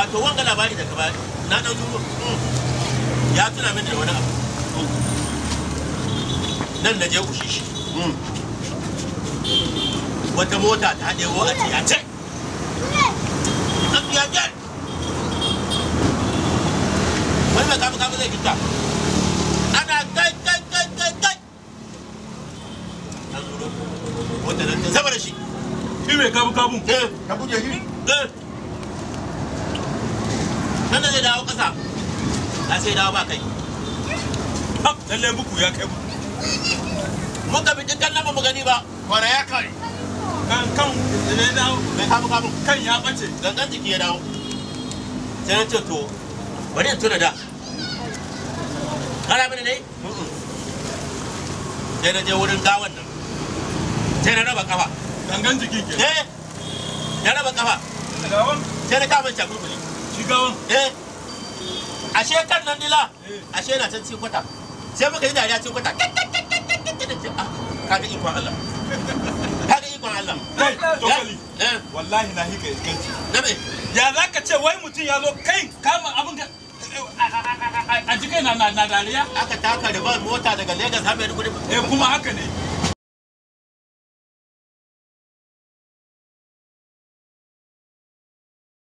wato wanga labari da ka ba na dan duro ya tuna mini da wani abu nan na je ushishi wata mota ta ɗewo a tiyace a tiyace wani mai kafa kafa zai fita ana kai kai kai kai kai an zuro wata nan ta sama da shi Shi mai kabu kabu. eh ka buge shi eh nan da zai dawo ƙasa na sai dawo ba kai Ha, lallai buku ya kai buku. muka bi dukkan nan ba mu gani ba kwana ya kare Kan kan da ya dawo mai kafa kafa kan ya bace. gangan jiki ya dawo sai na ce to bari in tuna da kana mini ne sai na je wurin gawan nan sai na raba kafa Gangan jikin ke. eh na raba kafa Gawan sai na kama cakulkuli shi gawan. eh ashe kan nan dila Eh. ashe na can cikin kwata sai muka yi dariya cikin kwata kaga ikon Allah kaga ikon Allah Kai, tokali. eh Wallahi na hika iskanci. na me Ya za ka ce wai mutum ya zo kai kama abin ka a jikai na na dariya? aka taka ribar mota daga Lagos har Maiduguri Eh kuma haka ne.